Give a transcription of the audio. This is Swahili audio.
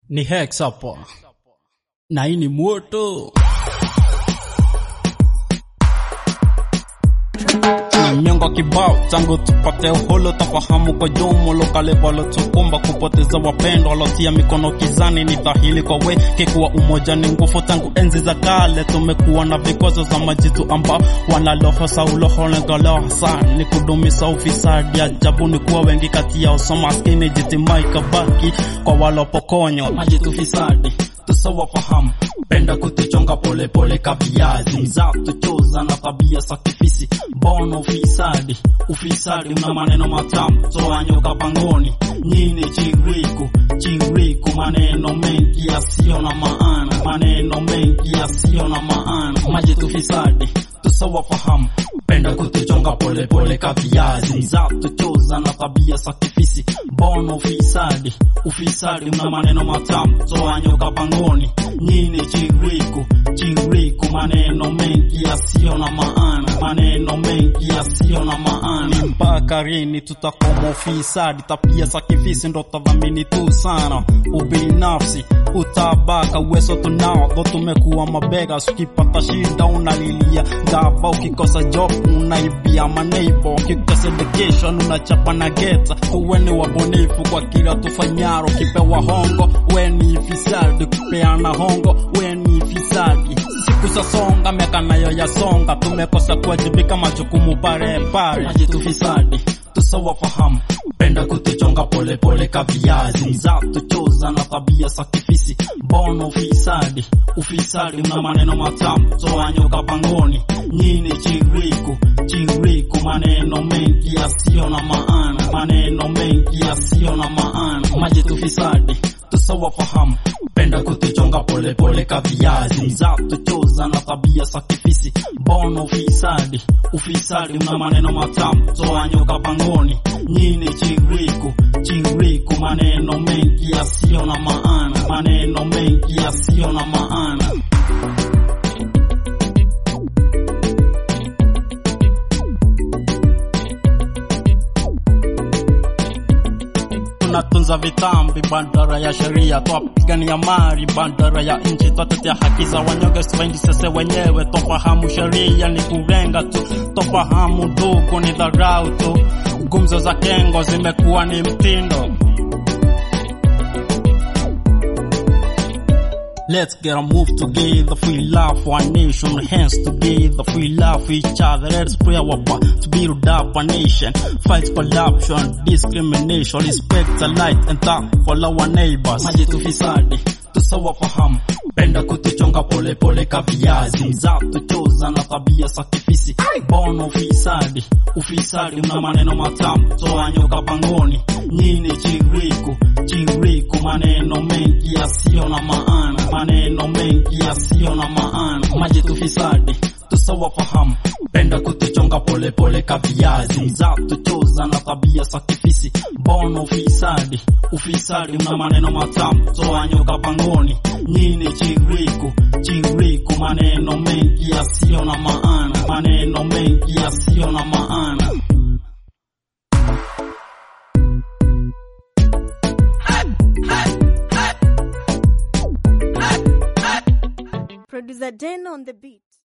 Ni Hex hapa na hii ni moto. Ni miongo kibao tangu tupate uholo, tafahamu kwa jumulo kale walotukumba kupoteza wapendwa, walotia mikono kizani. Ni dhahiri kwa weke kuwa umoja ni nguvu. Tangu enzi za kale tumekuwa na vikwazo za majitu ambao wanalohosa uloho, lengo lao hasa ni kudumisha ufisadi. Ajabu ni kuwa wengi kati yao so maskini, jitimai kabaki kwa walopokonywa majitu fisadi tusawafahamu penda kutuchonga polepole kaviazi mzatu choza na tabia sakifisi bono ufisadi ufisadi una maneno matamu toanyoka pangoni nyini chiriku chiriku maneno mengi yasiyo na maana maneno mengi yasiyo na maana majitu fisadi tusawafahamu penda kutuchonga polepole kaviazi mzatu choza na tabia sakifisi bono ufisadi ufisadi una maneno matamu toanyoka pangoni nyini chiriku chiriku maneno mengi yasiyo na maana maneno mengi yasiyo na maana mpaka rini tutakoma ufisadi tabia sakifisi ndo tadhamini tu sana ubinafsi utabaka uwezo tunao dho tumekuwa mabega ukipata shida unalilia gava ukikosa job unaibia maneibo ukikosa education unachapa na geta uweni wabunifu kwa kila tufanyaro kipewa hongo weni fisadi kupeana hongo weni fisadi siku sasonga miaka nayo yasonga tumekosa kuwajibika majukumu pare pare majitu fisadi tusawafahamu penda kutuchonga polepole kaviazi mzatu choza na tabia sakifisi bono ufisadi ufisadi una maneno matamu toanyoka pangoni nyini chiriku chiriku maneno mengi yasiyo na maana maneno mengi yasiyo na maana majitu fisadi tusawafahamu penda kutuchonga polepole kaviazi mzatu choza na tabia sakifisi bono ufisadi ufisadi una maneno matamu toanyoka pangoni nyini chiriku chiriku maneno mengi yasiyo na maana maneno mengi yasiyo na maana tunatunza vitambi, bandara ya sheria, twapigania mali, bandara ya nchi, twatetea haki za wanyonge, sipendi sese wenyewe, tofahamu sheria ni kurenga tu, tofahamu ndugu ni dharau tu, gumzo za kengo zimekuwa ni mtindo. Let's get a move together, free love for our nation, hands together, free love for each other. Let's pray our part to build up a nation, fight corruption, discrimination, respect the light and dark for our neighbors. Majitu fisadi, tusawafahamu, penda kutuchonga pole pole kaviazi, mzatu choza na tabia sakifisi, bono ufisadi, ufisadi una maneno matamu, toanyoka pangoni, nyini chiriku, chiriku maneno mengi yasiyo na maana maneno mengi yasiyo na maana majitu fisadi tusawafahamu penda kutuchonga polepole kaviazi mzatu choza na tabia sakifisi bono ufisadi ufisadi una maneno matamu toanyoka pangoni nyini chiriku chiriku maneno mengi yasiyo na maana maneno mengi yasiyo na maana Producer Den on the beat.